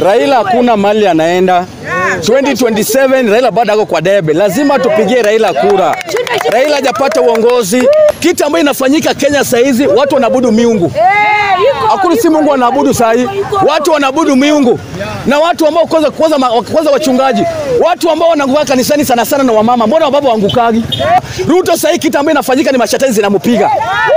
Raila hakuna mali anaenda 2027 Raila bado ako kwa debe, lazima tupigie Raila kura. Raila hajapata uongozi. Kitu ambayo inafanyika Kenya saa hizi, watu wanaabudu miungu. Hakuna si Mungu wanaabudu saa hii, watu wanaabudu miungu na watu ambao kwanza kwanza ma- kwanza wachungaji, watu ambao wanaanguka kanisani sana sana na wamama, mbona wababa waangukagi? Ruto saa hii kitu ambayo inafanyika ni mashetani zinampiga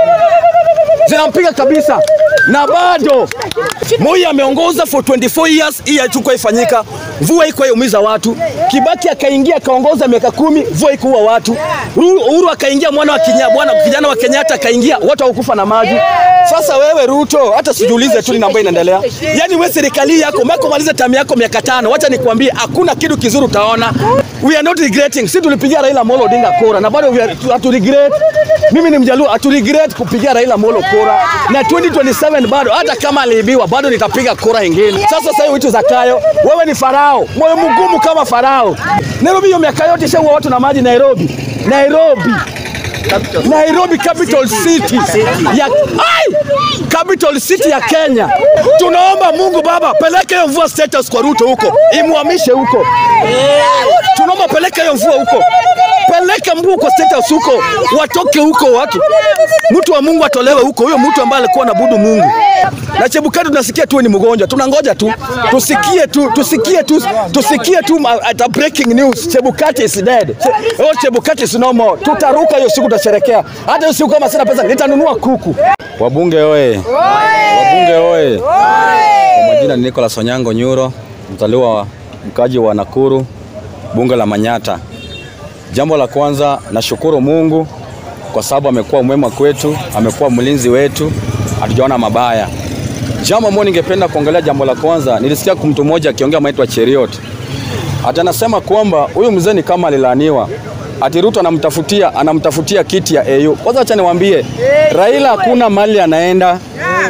zinampiga kabisa, na bado Moi ameongoza for 24 years, hii haichukua ifanyika. Mvua iko yaumiza watu. Kibaki akaingia akaongoza miaka kumi, mvua ikuua watu. Ru- Uhuru akaingia, mwana wa Kenya, bwana kijana wa Kenyatta akaingia, watu hawakufa na maji. Sasa wewe Ruto, hata sijiulize tu ni ambayo inaendelea. Yaani wewe serikali yako umeko maliza tamu yako miaka tano, wacha nikwambie, hakuna kitu kizuri utaona. We are not regretting. Sisi tulipigia Raila Amolo Odinga kura na bado we are- hatu regret. Mimi ni Mjaluo, hatu regret kupigia Raila Amolo kura na 2027 bado, hata kama aliibiwa bado nitapiga kura ingine. Sasa sasa hiyo vitu za kayo, wewe ni farao, moyo mgumu kama farao. Nairobi hiyo miaka yote ishaua watu na maji Nairobi. Nairobi Nairobi capital city ya ai, capital city ya Kenya. Tunaomba Mungu Baba, peleke hiyo mvua status kwa Ruto huko, imwamishe huko. Tunaomba peleke hiyo mvua huko, peleka mvua kwa status huko, watoke huko watu. Mtu wa Mungu atolewe huko, huyo mtu ambaye alikuwa anabudu Mungu. Na Chebukati tunasikia tu ni mgonjwa, tunangoja tu tusikie tu tusikie tu tusikie tu ma- at a breaking news, Chebukati is dead. Che, oh, Chebukati is no more. Tutaruka hiyo siku, tutasherekea. Hata hiyo siku kama sina pesa nitanunua kuku. Wabunge oye! Wabunge oye! Kwa majina ni Nicholas Onyango Nyuro, mzaliwa wa mkaji wa Nakuru, bunge la Manyata. Jambo la kwanza, nashukuru Mungu kwa sababu amekuwa mwema kwetu, amekuwa mlinzi wetu, hatujaona mabaya. Jambo ambalo ningependa kuongelea, jambo la kwanza, nilisikia mtu mmoja akiongea maitwa Cheriot, ati anasema kwamba huyu mzee ni kama alilaaniwa, ati Ruto anamtafutia anamtafutia kiti ya AU. Kwanza acha niwaambie, Raila hakuna mali anaenda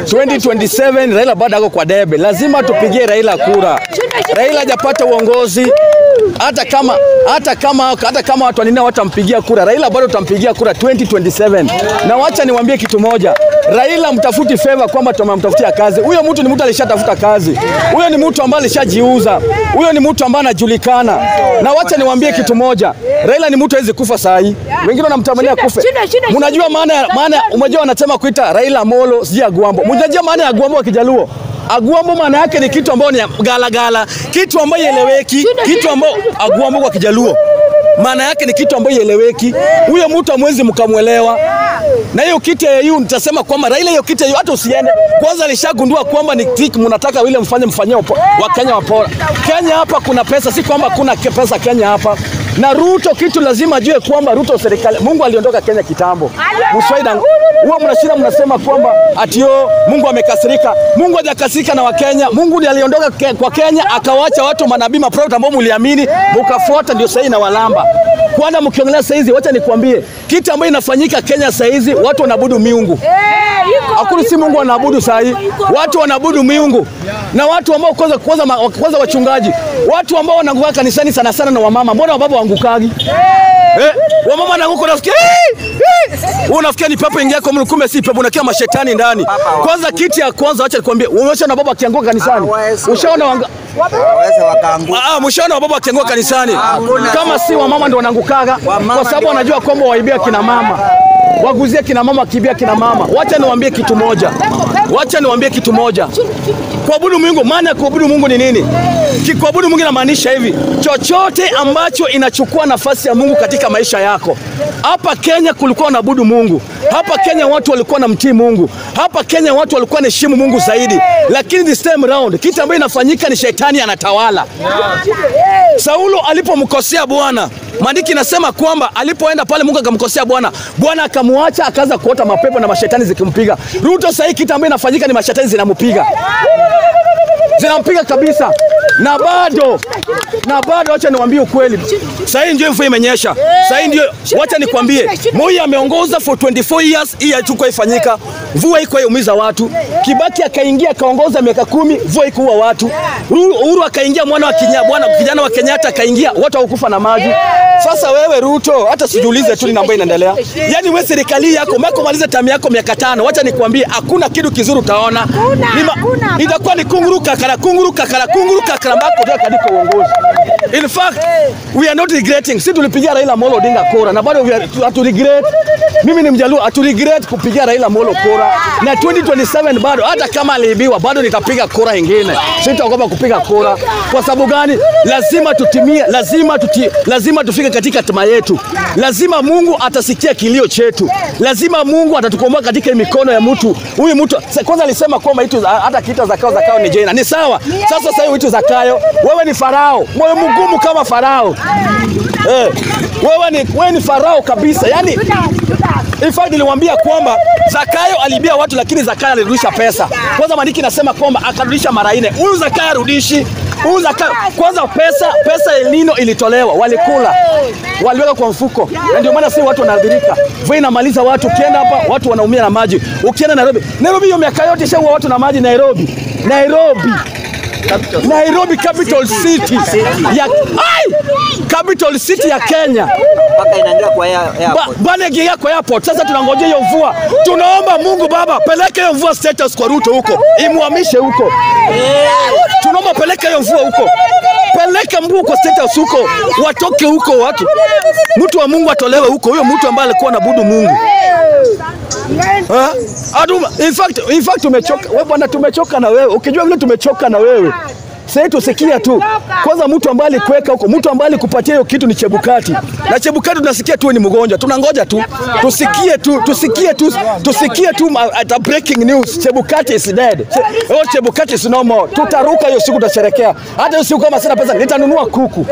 2027 Raila bado ako kwa debe, lazima tupigie Raila kura. Raila hajapata uongozi hata kama hata kama hata kama watu wanina watampigia kura, Raila bado tutampigia kura 2027. Na wacha niwaambie kitu moja, Raila mtafuti favor kwamba tumemtafutia kazi. Huyo mtu ni mtu alishatafuta kazi, huyo ni mtu ambaye alishajiuza, huyo ni mtu ambaye anajulikana. Na wacha niwaambie kitu moja, Raila ni mtu hawezi kufa saa hii, wengine wanamtamania kufe. Mnajua maana ya- maana, ya- umejua wanasema kuita Raila Molo sijui Agwambo. Mnajua maana ya Agwambo wa Kijaluo? Agwambo maana yake ni kitu ambayo ni ya gala gala, kitu ambayo ieleweki, kitu ambayo Agwambo kwa Kijaluo maana yake ni kitu ambayo ieleweki. Huyo mtu amwezi mkamwelewa. Na hiyo kiti ya EU nitasema kwamba Raila hiyo kiti ya EU hata usiende. Kwanza alishagundua kwamba ni trick mnataka vile mfanye mfanyie wa Kenya wapora. Kenya hapa kuna pesa, si kwamba kuna ke- pesa Kenya hapa. Na Ruto kitu lazima ajue kwamba Ruto serikali, Mungu aliondoka Kenya kitambo. Mswaida huwa mnashinda mnasema kwamba ati yo Mungu amekasirika. Mungu hajakasirika na Wakenya. Mungu ndiye aliondoka ke, kwa Kenya akawacha watu manabii maprofeti ambao mliamini mkafuata, ndio sasa na walamba. Kwanza mkiongelea saa hizi, wacha nikwambie kitu ambayo inafanyika Kenya saa hizi, watu wanaabudu miungu. Hakuna si Mungu wanaabudu saa hii, watu wanaabudu miungu na watu ambao kwanza kwanza ma- kwanza wachungaji, watu ambao wanaanguka kanisani sana sana na wamama. Mbona wababa waangukagi? Eh, wamama wanaanguka, unafikia "Hii! Hii!" Wewe unafikia ni pepo ingia kwa Mungu, kumbe si pepo, unakia mashetani ndani. Kwanza kitu ya kwanza, acha nikwambie, umeshaona baba akianguka kanisani, ushaona wanga waweze wakaanguka. Ah, mshaona wababa wakianguka kanisani, kama si wamama ndio wanangukaga, kwa sababu wanajua kwamba waibia kina mama waguzie kina mama, wakiibia kina mama. Wacha niwaambie kitu moja, wacha niwaambie kitu moja. Kuabudu Mungu, maana ya kuabudu Mungu ni nini? Ki- Kuabudu Mungu inamaanisha hivi, chochote ambacho inachukua nafasi ya Mungu katika maisha yako. Hapa Kenya kulikuwa wanaabudu Mungu, hapa Kenya watu walikuwa wanamtii Mungu, hapa Kenya watu walikuwa wanaheshimu Mungu zaidi, lakini this time round kitu ambacho inafanyika ni shetani anatawala. Saulo alipomkosea Bwana, maandiki inasema kwamba alipoenda pale Mungu akamkosea Bwana, Bwana akamwacha akaanza kuota mapepo na mashetani zikimpiga. Ruto sasa hii kitu ambacho inafanyika ni mashetani zinampiga zinampiga kabisa, na bado na bado, wacha niwaambie ukweli, sasa hii ndio mvua imenyesha. Sasa hii ndio, wacha nikwambie, Moi ameongoza for 24 years, hii haichukua ifanyika. mvua iko yaumiza watu. Kibaki akaingia akaongoza miaka kumi, mvua ikuua watu. Uhuru Uhuru akaingia, mwana wa kinya, bwana kijana wa Kenyatta akaingia, watu hawakufa na maji. Sasa wewe Ruto, hata sijiulize tu ni namba inaendelea. Yaani wewe serikali yako umeko maliza tamu yako miaka tano, wacha nikwambie, hakuna kitu kizuri utaona. Ni ma- Itakuwa ni kunguru kakara, kunguru kakara, kunguru kakara mpaka utoke katika uongozi. In fact, we are not regretting. Sisi tulipigia Raila Amolo Odinga kura na bado we are- tu- hatu regret. Mimi ni Mjaluo, hatu regret kupigia Raila Amolo kura. Na 2027 bado hata kama aliibiwa bado nitapiga kura ingine. Sitaogopa kupiga kura. Kwa sababu gani? Lazima tutimie, lazima tuti, lazima tufike katika hatima yetu. Lazima Mungu atasikia kilio chetu. Lazima Mungu atatukomboa katika mikono ya mtu. Huyu mtu sa- kwanza alisema kwamba itu hata kiita Zakayo Zakayo ni jina. Ni sawa. Sasa sasa hiyo itu Zakayo, wewe ni Farao. Moyo mgumu kama Farao. Eh, wewe ni wewe ni Farao kabisa. Yaani In fact niliwaambia kwamba Zakayo alibia watu lakini Zakayo alirudisha pesa. Kwanza maandiki nasema kwamba akarudisha mara nne. Huyu Zakayo arudishi. Huyu Zakayo kwanza pesa pesa El Nino ilitolewa, walikula. Waliweka kwa mfuko. Na ndio maana sasa watu wanaadhirika. Mvua inamaliza watu, ukienda hapa watu wanaumia na maji. Ukienda Nairobi, Nairobi hiyo miaka yote ishaua watu na maji Nairobi. Nairobi. Nairobi capital city ya ai! capital city ya Kenya. mpaka inaingia kwa air- Ba- airport. Bwana ingia kwa airport. Sasa tunangojea hiyo mvua. Tunaomba Mungu Baba, peleka hiyo mvua status kwa Ruto huko, imuhamishe huko. Tunaomba peleka hiyo mvua huko, peleka mvua kwa status huko, watoke huko watu, mtu wa Mungu atolewe huko, huyo mtu ambaye alikuwa anabudu Mungu. Ha? Adu, in fact, in fact tumechoka. Wewe bwana tumechoka na wewe. Ukijua vile tumechoka na wewe. Sasa tusikia tu. Kwanza mtu ambaye alikuweka huko, mtu ambaye alikupatia hiyo kitu ni Chebukati. Na Chebukati tunasikia tu ni mgonjwa. Tunangoja tu. Tusikie tu, tusikie tu, tusikie tu ma- at a breaking news. Chebukati is dead. Che, oh, Chebukati is no more. Tutaruka hiyo siku tutasherekea. Hata hiyo siku kama sina pesa nitanunua kuku.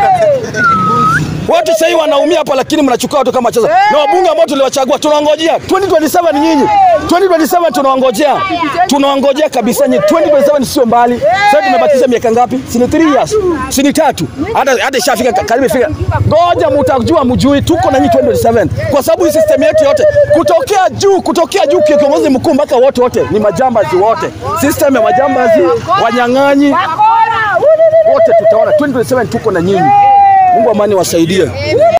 Watu sasa hivi wanaumia hapa, lakini mnachukua watu kama cheza. Na wabunge ambao tuliwachagua tunawangojea 2027 nyinyi. 2027 tunawangojea. Tunawangojea kabisa nyinyi. 2027 sio mbali. Sasa tumebakiza miaka ngapi? Si ni 3 years. Si ni tatu. Hata hata ishafika karibu ifika. Ngoja mtajua mjui tuko na nyinyi 2027. Kwa sababu hii system yetu yote kutokea juu, kutokea juu kiongozi mkuu mpaka wote wote ni majambazi wote. System ya majambazi, wanyang'anyi wote tutaona 2027 tuko na nyinyi. Mungu amani wasaidie.